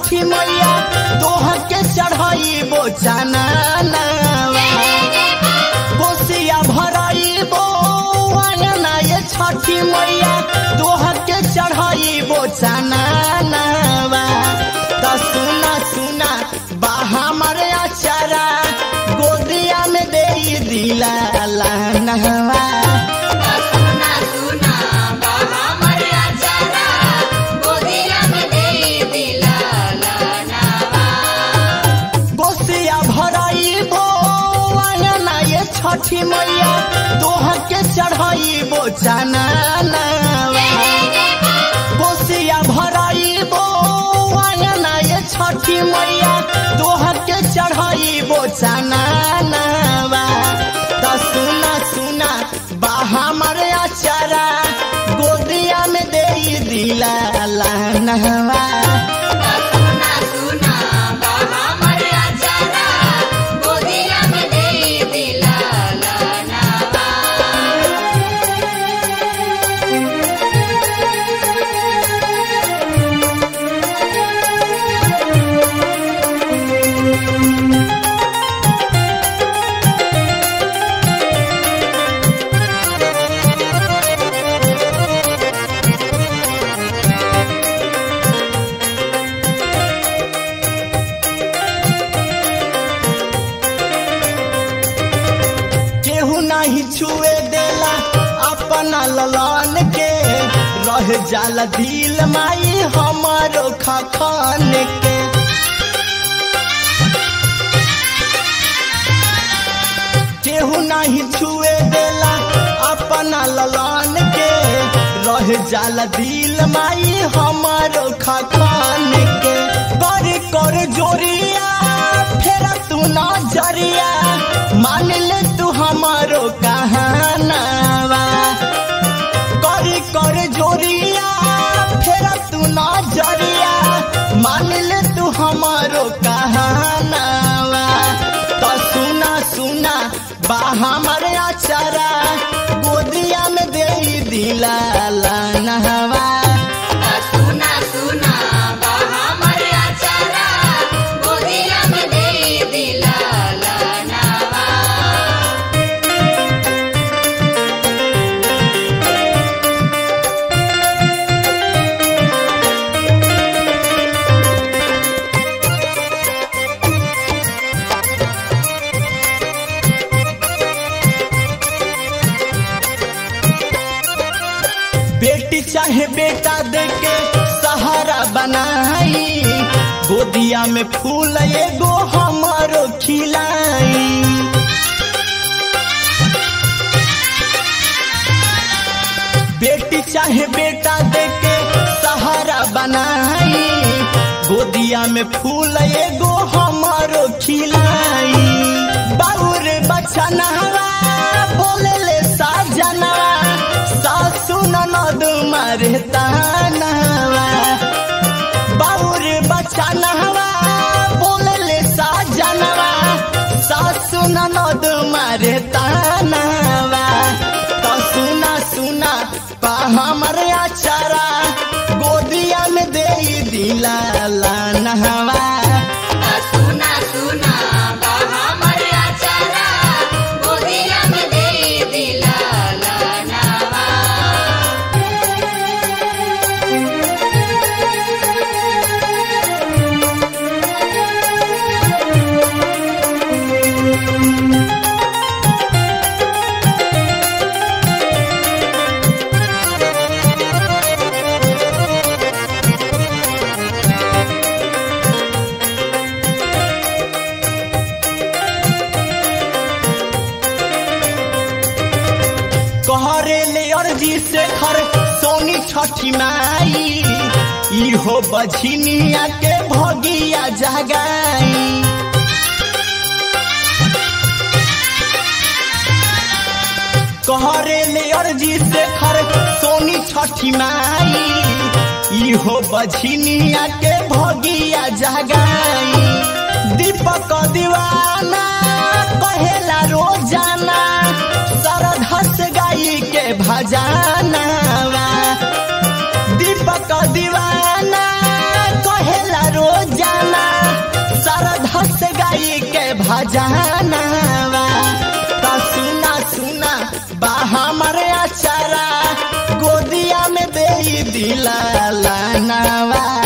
छठी मैया दोह के चढ़ाई बो चाना कोसिया भराई बो आंगना ये छठी मैया दोह के चढ़ाई बो चाना त सुना सुना बा हमारे अचारा गोदिया में दे दिला नहवा सुना सुना बाबा मरिया चला गोदिया में दे दिला लानावा गोसिया भराई बो आंगना ये छठी मैया दोह के चढ़ाई बो चाना गोसिया भराई बो आंगना ये छठी मैया दोह के चढ़ाई बो चाना त सुना सुना बा हमारे अचारा गोदिया में दे दिला नहवा सुना सुना बाबा मरिया चला गोदिया में दे दिला लानावा केहू नहीं छुए देला अपना ललन के रह जाला दिल माई हमारो खखन के केहू नहीं छुए देला अपना ललन के रह जाला दिल माई हमारो खखन के कर कर जोरिया फेरा तू नजरिया मान ले तू हमारो कहानावा कर कर जोरिया फेरा तू नजरिया मान ले तू हमारो कहानावा तो सुना सुना बा हमारे अचारा गोदिया में दे दिला नहवा सुना सुना बाबा मरिया चला गोदिया में दे दिला लानावा बेटी चाहे बेटा देके सहारा बनाई गोदिया में फूल एगो हमारो खिलाई बेटी चाहे बेटा देके सहारा बनाई गोदिया में फूल एगो हमारो खिलाई बाबूर बचनवा बोले ले साजनवा सासु ननद मारे तानवा बाबूर बचनवा बोले ले साजनवा सासु ननद मारे तानवा तो सुना सुना पा हमर अचारा गोदिया में दे दिला नहवा सुना सुना बाबा मरिया चला गोदिया में दे दिला लानावा कहरे ले अर्जी से खर सोनी छठी माई इहो बझिनिया के भगिया जगाई कहरे ले अर्जी से खर सोनी छठी माई इहो बझिनिया के भगिया जगाई दीपक दीवाना कहेला रोजाना सरधस गाई के भजानावा दीपक दीवाना कहेला रोजाना भजनवा ता सुना सुना बा हमारे अचारा गोदिया में दे दिला लानवा